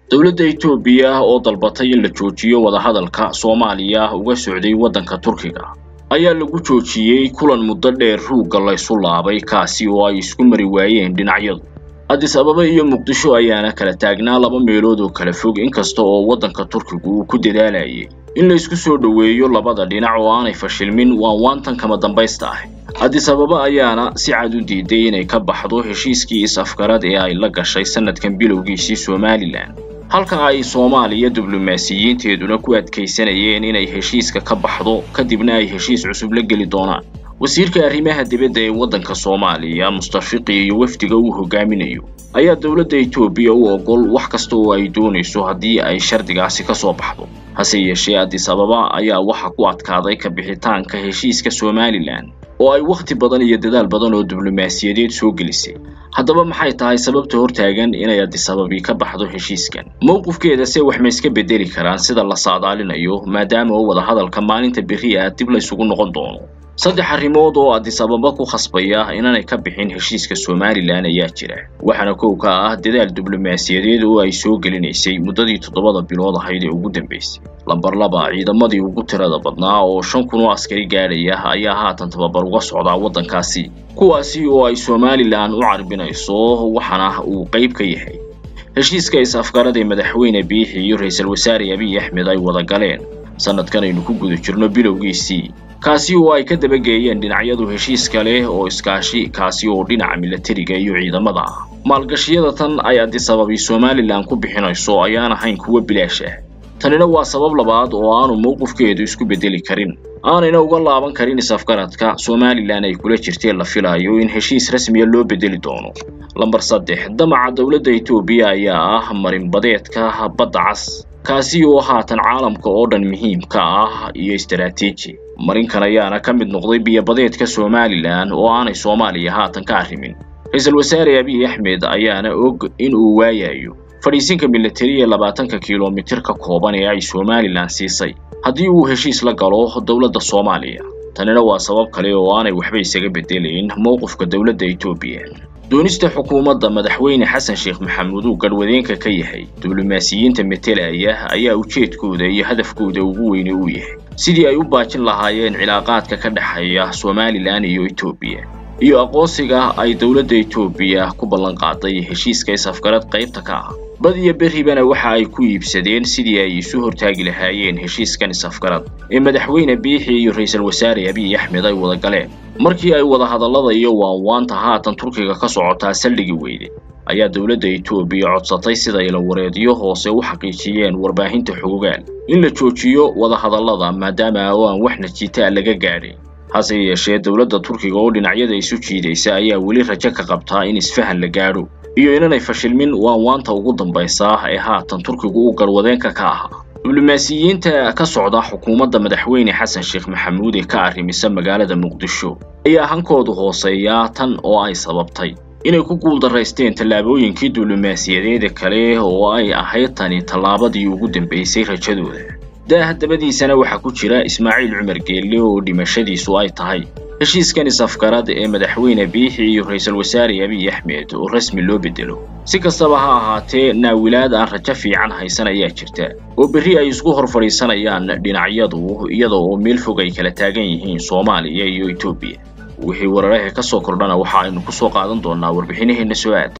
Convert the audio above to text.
dowladda etoobiya oo dalbatay in la joojiyo wadahadalka soomaaliya uga socday waddanka turkiga ayaa lagu joojiyey kulan muddo dheer ruugga laysu laabay kaasi oo ay isku mari waayeen dhinacyadu addis ababa iyo muqdisho ayaana kala taagnaa laba meelood oo kala fog inkasta oo waddanka turkigu uu ku dadaalayay in la isku soo dhoweeyo labada dhinac oo aanay fashilmin waan waantan kama dambaysta ah addis ababa ayaana si cad u diiday inay ka baxdo heshiiskii is-afgarad ee ay la gashay sannadkan bilowgiisii somalilan halka ay soomaaliya diblomaasiyiinteeduna ku adkaysanayeen inay heshiiska ka baxdo kadibna ay heshiis cusub la geli doonaan wasiirka arrimaha dibadda ee waddanka soomaaliya mustafiqi iyo wafdiga uu hogaaminayo ayaa dowladda etoobiya u ogol wax kasta oo ay doonayso haddii ay shardigaasi ka soo baxdo hase yeeshee addis ababa ayaa waxa ku adkaaday ka bixitaanka heshiiska somalilan oo ay wakhti badan iyo dadaal badan oo diblomaasiyadeed soo gelisay haddaba maxay tahay sababta hortaagan inay addis ababi ka baxdo heshiiskan mowqifkeeda se wax ma iska bedeli karaan sida la saadaalinayo maadaama oo wadahadalka maalinta berri ah dib laysugu noqon doono saddex arrimood oo addis ababa ku khasbaya inaanay ka bixin heshiiska somalilan ayaa jira waxaana kow ka ah dadaal diblomaasiyadeed oo ay soo gelinaysay muddadii toddobada bilood ahayd ee ugu dambaysay lambar laba ciidamadii ugu tirada badnaa oo shan kun oo askari gaadhaya ayaa haatan tababar uga socdaa waddankaasi kuwaasi oo ay somalilan u carbinayso waxaana uu qayb ka yahay heshiiska is-afgarad ee madaxweyne biixi iyo ra-iisul wasaare abiy axmed ay wada galeen sannadkan aynu ku guda jirno bilowgiisii kaasi oo ay ka dabageeyeen dhinacyadu heshiis kale oo iskaashi kaasi oo dhinaca milatariga iyo ciidamada ah maalgashiyada tan ay addis ababi somalilan ku bixinayso ayaan ahayn kuwo bilaash ah tanina waa sabab labaad oo aanu mowqifkeedu isku beddeli karin aanayna uga laaban karin is-afgaradka somalilan ay kula jirteen la filayo in heshiis rasmiya loo beddeli doono lambar saddex damaca dowladda etoobiya ayaa ah marinbadeedka badda cas kaasi oo haatan caalamka oo dhan muhiimka ah iyo istaraatiiji marinkan ayaana ka mid noqday biyobadeedka somalilan oo aanay soomaaliya haatan ka arrimin ra-iisul wasaare abiy axmed ayaana og in uu waayayo fadhiisinka milatari ee labaatanka kilomitir ka kooban ee ay somalilan siisay haddii uu heshiis la galo dowladda soomaaliya tanina waa sabab kale oo aanay waxba isaga beddelayn mowqifka dowladda etoobiya doonista xukuumadda madaxweyne xasan sheekh maxamuud uu garhwadeenka ka yahay diblomaasiyiinta metelaya ayaa ujeedkooda iyo hadafkooda ugu weyne uu yahay sidii ay u baajin lahaayeen cilaaqaadka ka dhexeeya somalilan iyo etoobiya iyo aqoonsiga ay dowladda etoobiya ku ballan qaaday heshiiska is-afgarad qaybta ka ah bad iyo berribana waxa ay ku iibsadeen sidii ay isu hortaagi lahaayeen heshiiskan is-afgarad ee madaxweyne biixi iyo ra-iisul wasaare abiy axmed ay wada galeen markii ay wadahadallada iyo waanwaanta haatan turkiga ka socotaa saldhigi weyde ayaa dowladda etoobiya codsatay sida ilawareedyo hoose u xaqiijiyeen warbaahinta xogogaal in la joojiyo wadahadallada maadaama oo aan wax najiitaa laga gaadhay hase yeeshee dowladda turkiga oo dhinacyada isu jiidaysa ayaa weli rajo ka qabtaa in isfahan la gaadho iyo inanay fashilmin waanwaanta ugu dambaysa ee haatan turkigu u garwadeenka ka ahaa diblomaasiyiinta ka socda xukuumadda madaxweyne xasan sheekh maxamuud ee ka arrimisa magaalada muqdisho ayaa hankoodu hooseeyaa tan oo ay sababtay inay ku guuldaraysteen tallaabooyinkii diblomaasiyadeeda kale oo ay ahayd tani tallaabadii ugu dambaysay rajadooda daaha dabadiisana waxaa ku jira ismaaciil cumar geelle oo dhimashadiisu ay tahay heshiiskan is-afgarad ee madaxweyne biixi iyo ra-iisul wasaare abiy axmed oo rasmi loo beddelo si kastaba ha ahaatee naawilaad aan rajo fiican haysan ayaa jirta oo berri ay isku hor fadhiisanayaan dhinacyadu iyada oo meel fog ay kala taagan yihiin soomaaliya iyo etoobiya wixii wararaha ka soo kordhana waxa aynu ku soo qaadan doonnaa warbixinaheenna soo aad